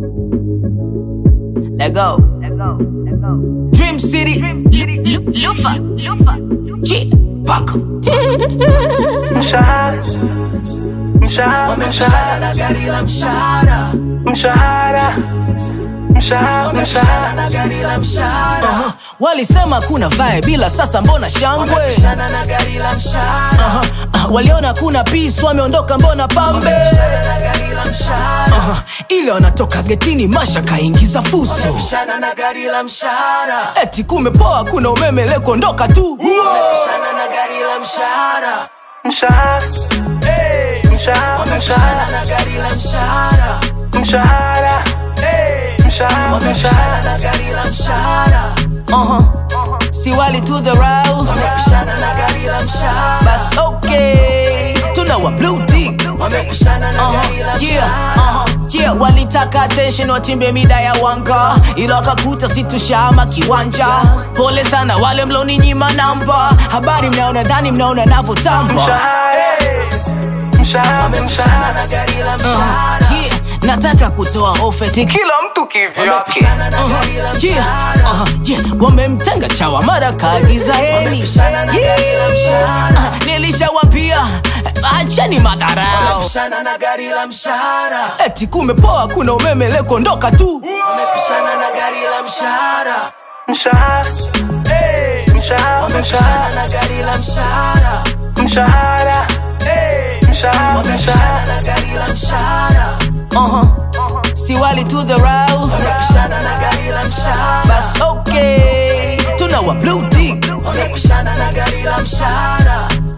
Let go. Dream City. Lufa, Lufa. G. Paka. Mshahara, mshahara, mshahara, na gari la mshahara. mshahara, mshahara, mshahara. na gari la mshahara. Uh-huh. Walisema kuna vibe bila sasa mbona shangwe? na gari la mshahara. Uh-huh. Uh, waliona kuna peace wameondoka mbona pambe? na gari la mshahara. Uh-huh. Ile wanatoka getini masha kaingiza fuso. na gari la mshahara. Eti kumepoa kuna umeme leo kuondoka tu. na gari la mshahara. Mshahara, mshahara, mshahara, na gari la mshahara. mshahara, mshahara, mshahara. na gari la mshahara. Uh-huh. Si wali to the row. Wamepishana na gari la mshahara. Bas okay. Tuna wa blue tick. Wamepishana na gari la mshahara. Uh-huh. Yeah, walitaka attention watimbe mida ya wanga ila wakakuta situshama kiwanja pole sana wale mloni nyima namba habari mnaona dhani mnaona navyotamba Mshahara, mshahara, mshahara. na gari la mshahara. Yeah, nataka kutoa ofeti Kila mtu kivyake. Uh-huh. Yeah, uh-huh. Yeah, wamemtenga chawa mara kaagiza heni yeah. uh, nilishawapia acheni madharau eti kumepoa kuna umeme leo kuondoka tu Mshahara, mshahara, mshahara. Mshahara, mshahara, mshahara. uh-huh. si wali to the row bas okay tuna wa blue tick wamepishana na gari la mshahara